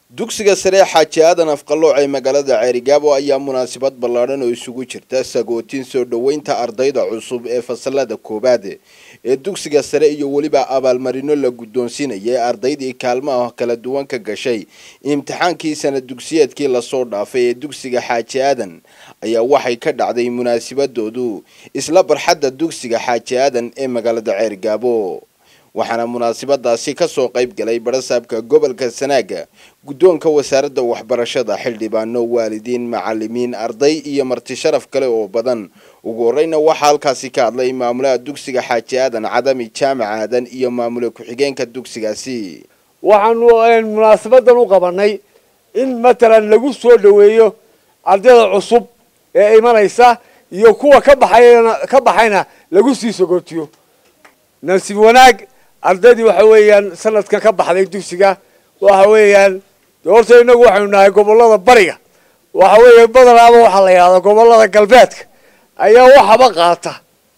dugsiga sare xaaji aadan afqalooc ee magaalada ceerigaabo ayaa munaasabad ballaadhan oo isugu jirta sagootin soo dhoweynta ardayda cusub ee fasalada koowaad ee dugsiga sare iyo weliba abaalmarino la guddoonsiinayay ardaydii kaalmaha kala duwan ka gashay imtixaankii sana dugsiyeedkii lasoo dhaafay ee dugsiga xaaji aadan ayaa waxay ka dhacday munaasabadoodu isla barxadda dugsiga xaaji aadan ee magaalada ceerigaabo waxaana munaasabadaasi kasoo qayb galay barasaabka gobolka sanaaga guddoonka wasaaradda waxbarashada xildhibaano waalidiin macalimiin arday iyo marti sharaf kale oo badan ugu horeyna waxaa halkaasi ka hadlay maamulaha dugsiga xaaji aadan cadami jaamac aadan iyo maamule ku-xigeenka dugsigaasi waxaanu munaasabadan u qabanay in matalan lagu soo dhoweeyo ardayda cusub ee imanaysa iyo kuwa ka baxayna ka baxayna lagu sii sogootiyo nasiib wanaag ardaydii waxa weeyaan sanadka ka baxday dugsiga waxa weeyaan horta inagu waxaynu nahay gobolada bariga waxa weeya badanaaba waxaa la yidhahdaa gobolada galbeedka ayaa waxaba qaata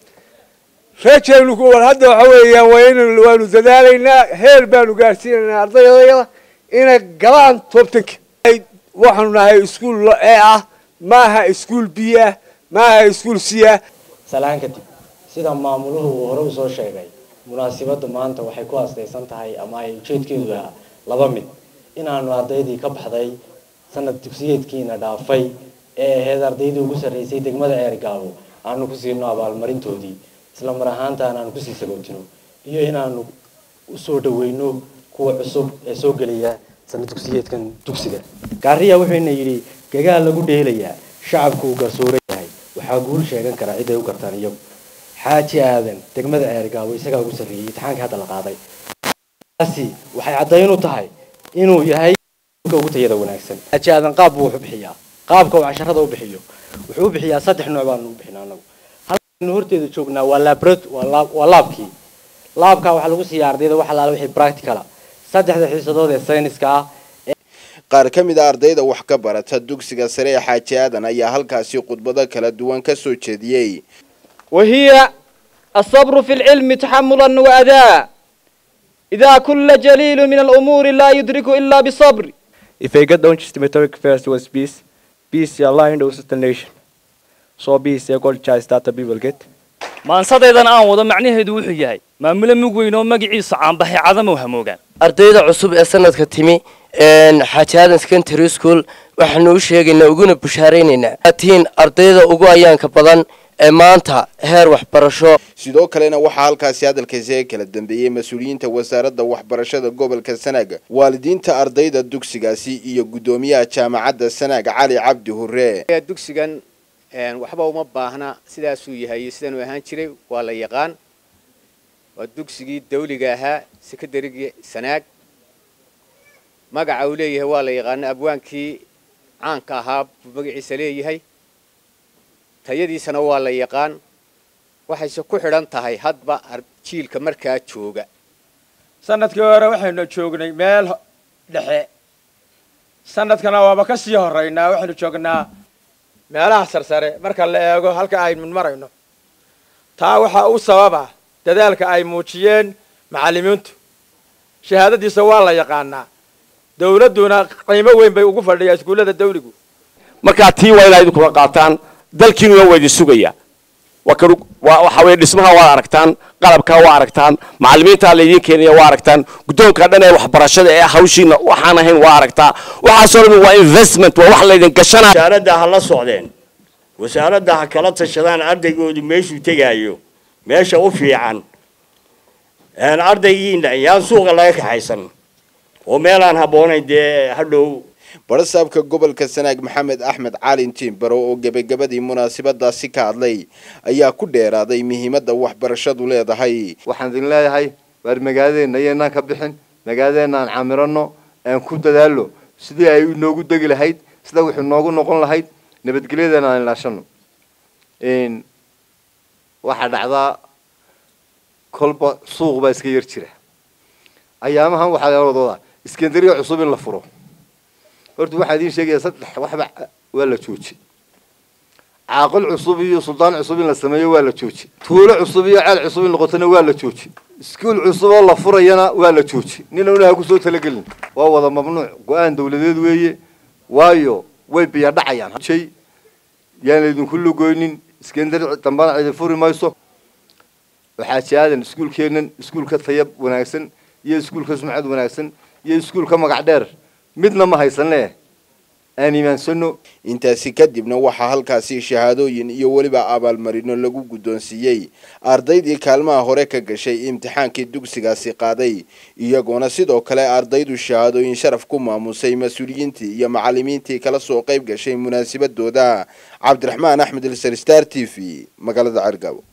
reejaynu hadda waxa weeyaan waa in waanu dadaalaynaa heer baanu gaadhsiinaynaa ardaydayada inay galaan toobtanka waxaanu nahay iskuol ee ah maaha iskuol b ah maaha iskuol c ah salaan kadib sida maamuluhu uu hore usoo sheegay munaasibadda maanta waxay ku aastaysan tahay ama ay ujeedkeedu ahaa laba mid inaanu ardaydii ka baxday sanad dugsiyeedkiina dhaafay ee ahayd ardaydii ugu sarreysay degmada ceergaabo aanu ku siino abaalmarintoodii isla mar ahaantaana aanu kusii sagootino iyo inaanu usoo dhaweyno kuwa cusub ee soo gelaya sanad dugsiyeedkan dugsiga gaariya wuxuuna yidhi gagaal lagu dheelayaa shacabku uu garsoora yahay waxaa guul sheegan karaa cid ay u gartaan iyagu xaaji aadan degmada ceergaabo isagaa ugu sarreeyey imtixaankii hadda la qaaday taasi waxay caddayn u tahay inuu yahay ugu tayada wanaagsan xaaji aadan qaab buu wax u bixiyaa qaabka uu casharada u bixiyo wuxuu u bixiyaa saddex nooc baanu u bixinaa anagu halkaynu horteeda joognaa waa labrat waa laabkii laabkaa waxaa lagu siiyaa ardayda wax alaala wixii practicala saddexda xiisadood ee sayniska ah qaar ka mid a ardayda wax ka barata dugsiga sare ee xaaji aadan ayaa halkaasi khudbado kala duwan ka soo jeediyey وهي الصبر في العلم تحملا وأداء إذا كل جليل من الأمور لا يدرك إلا بصبر If I get down just meteoric first was peace, peace is aligned with the nation. So peace is called choice that the people get. maansadaydan aan wado macnaheedu wuxuu yahay maamule mug weyn oo magaciisa caanbaxay cadamow hamoogaan ardayda cusub ee sanadka timi xaaji aadan secondary school waxaanu u sheegaynaa uguna bushaaraynaynaa atiin ardayda ugu ayaanka badan ee maanta heer waxbarasho sidoo kalena waxaa halkaasi hadalkaasi kala dambeeyey mas-uuliyiinta wasaaradda waxbarashada gobolka sanaaga waalidiinta ardayda dugsigaasi iyo guddoomiyaha jaamacadda sanaag cali cabdi hure dugsigan waxba uma baahna sidaasuu yahay iyo sidanuu ahaan jiray waa la yaqaan waa dugsigii dawliga ahaa secondarygii sanaag magaca uu leeyahay waa la yaqaana abwaankii caanka ahaa buu magaciisa leeyahay tayadiisana waa la yaqaan waxayse ku xidhan tahay hadba jiilka markaa jooga sanadkii hore waxaynu joognay meel dhexe sanadkana waaba ka sii horeynaa waxaynu joognaa meelaha sarsare marka la eego halka aynu marayno taa waxaa u sababa dadaalka ay muujiyeen macallimiintu shahaadadiisa waa la yaqaanaa dawladduna qiimo weyn bay ugu fadhiyaa iskuullada dawligu markaa tii waa inaa idinkula qaataan dalkiinuna waa idin sugaya waxa weye dhismaha waad aragtaan qalabkaa waa aragtaan macalimiintaa laydiin keenaya waa aragtaan guddoonka dhan ee waxbarashada ee hawshiina waxaan ahayn waa aragtaa waxaasoo dhan waa investment waa wax laydin gashanaa wasaaradda ha la socdeen wasaaradda ha kala tashadaan ardaygoodu meeshuu tegaayo meesha u fiican ardaygiina yaan suuqa laga kaxaysan oo meelaan habboonayn dee hadhow barasaabka gobolka sanaag maxamed axmed caalin tiimbaro oo gebagabadii munaasabadaasi ka hadlay ayaa ku dheeraaday muhiimadda waxbarashadu leedahay waxaan idin leeyahay waar magaaladeenna iyaynaan ka bixin magaaladeenna aan camirano aan ku dadaallo sidii ay inoogu degi lahayd sida wuxuu noogu noqon lahayd nabadgelyadeena aan ilaashano waxaa dhacdaa kolba suuq baa iska yar jira ayaamahan waxaa la wadoodaa iskandariya cusub in la furo horta waxaa idiin sheegaya saddex waxba waa la jooji caaqil cusub iyo suldaan cusub in la sameeyo waa la jooji tuulo cusub iyo ceel cusub in noqotona waa la jooji iskuul cusub oo la furayana waa la jooji nina unaha kusoo talagelin waa wada mamnuuc go-aan dawladeed weeye waayo way biya dhacayaan shay yaan laydinku lugoynin iskendari dambana cidi furi mayso waxaa jaadan iskuulkeennan iskuulka tayab wanaagsan iyo iskuulka sumcad wanaagsan iyo iskuulka magac dheer midna ma haysanee aan imaansano intaasi kadibna waxaa halkaasi shahaadooyin iyo weliba abaalmarino lagu guddoonsiiyey ardaydii kaalmaha hore ka gashay imtixaankii dugsigaasi qaaday iyagoona sidoo kale ardaydu shahaadooyin sharaf ku maamusay mas-uuliyiintii iyo macalimiintii kala soo qayb gashay munaasabadooda cabdiraxmaan axmed ilsar star t v magaalada cergabo